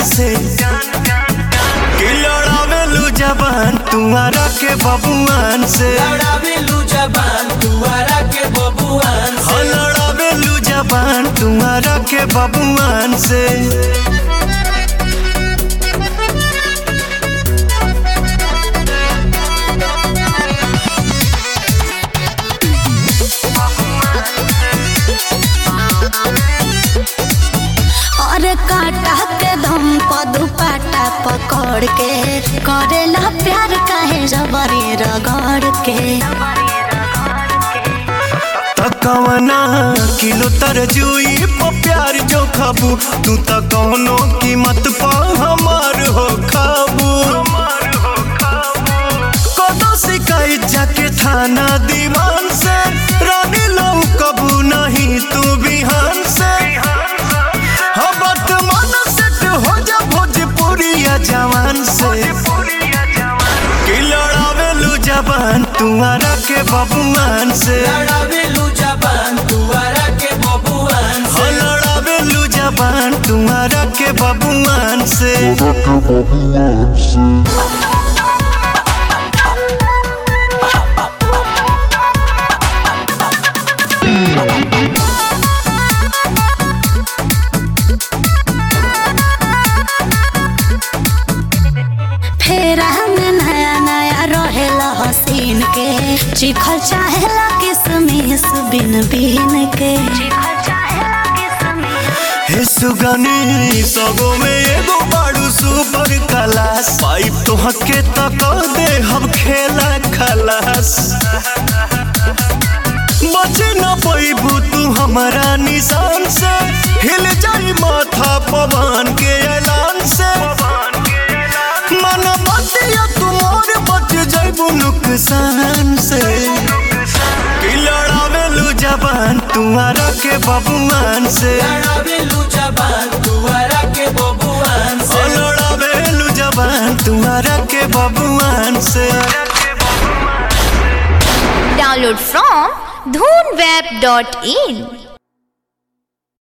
से कि लड़ावेलू जबान तुम्हारा के बबुआन से लड़ावेलू जबान तुअरा के बबुआन हो लड़ावेलू जबान तुम्हारा के बबुआन से और काटा के दम पर दुपट्टा पकड़ के करेला प्यार काहे जबरी रगड़ के तकवना किलो तरजुई पर प्यार जो खाबू तू त कौनो कीमत पा हमार हो खाबू कदो शिकायत जाके थाना दीवान से रानी लो कबू नहीं तू बिहान से हाँ वर्तमान सेट हो जा भोजपुरिया जवान से कि लड़ावेलू जबान तुम्हारा के बबुआन से लड़ावेलू जबान तुअरा के बबुआन हो लड़ावेलू जबान तुम्हारा के बबुआन से फेरा में नया नया रहेला हसीन के चिखल चाहेला किसमिस बिन बिन के हे सुगनी सगो में एगो बाड़ू सुपर क्लास पाइप तो हके तक दे हम खेला खलास बचे न पैबू तू हमारा निशान से हिल जाई माथा पवन के ऐलान से मन बतिया तुमोर बच जाइबू नुकसान से कि लड़ावेलू जबान तुम्हारा के बबुआन से लड़ावेलू जबान तुअरा के बबुआन ओ से लड़ावेलू जबान तुम्हारा के बबुआन से Download from dhoonweb.in